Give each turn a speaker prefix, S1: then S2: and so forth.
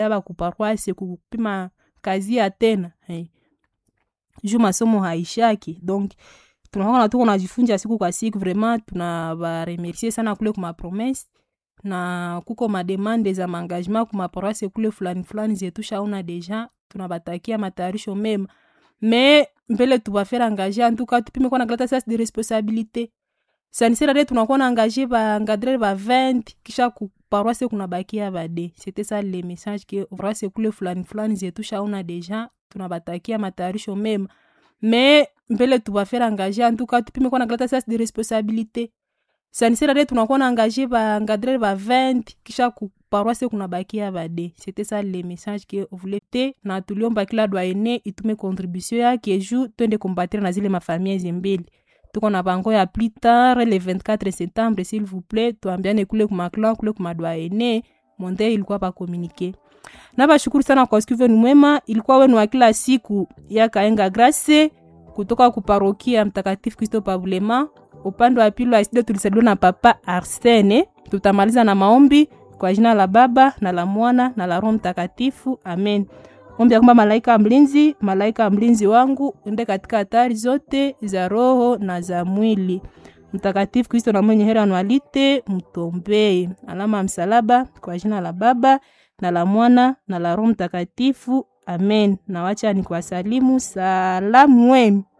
S1: aba kuparoise kupima kazi ya tena hey. juu masomo haishaki donc tunaona tuko najifunza siku kwa siku vraiment tunabaremercie sana kule kuma promesse na kuko mademande za maengagement kuma paroisse kule fulani fulani zetu shaona deja tunabatakia matayarisho mema me mbele tubafere engage antuka tupime kuwa na kalata sas de responsabilité sanisirade tunakuwa na engage baengadrere ba 20 kisha kuparoise kunabakia bade c'était ça le message ke paroisse kule fulani fulani zetu shaona deja tunabatakia matayarisho mema me mbele tubafere engage antuka tupime kuwa na kalata sas de responsabilité sanisirade tunakuwa na engage baengadrere ba 20 kisha kuparoise kunabakia bade c'était ça le message ke voulait te na tuliomba kila doyene itume contribution yake ju twende kombatire na zile mafamia zimbili tuko na bango ya plus tard le 24 septembre s'il vous plaît tuambiane kule kumaklan kule kumadoyene monde ilikuwa bakomunike na bashukuru sana kwa siku venu mwema ilikuwa wenu wa kila siku ya kaenga grace kutoka kuparokia mtakatifu kristo pavulema upande wa pili wa studio tulisaliwa na papa arsene tutamaliza na maombi kwa jina la baba na la mwana na la roho mtakatifu amen ombi ya kwamba malaika mlinzi malaika mlinzi wangu ende katika hatari zote za roho na za mwili mtakatifu kristo na mwenye hera anwalite mtombee alama ya msalaba kwa jina la baba na la mwana na la roho mtakatifu amen na wacha ni kuwasalimu salamu wenu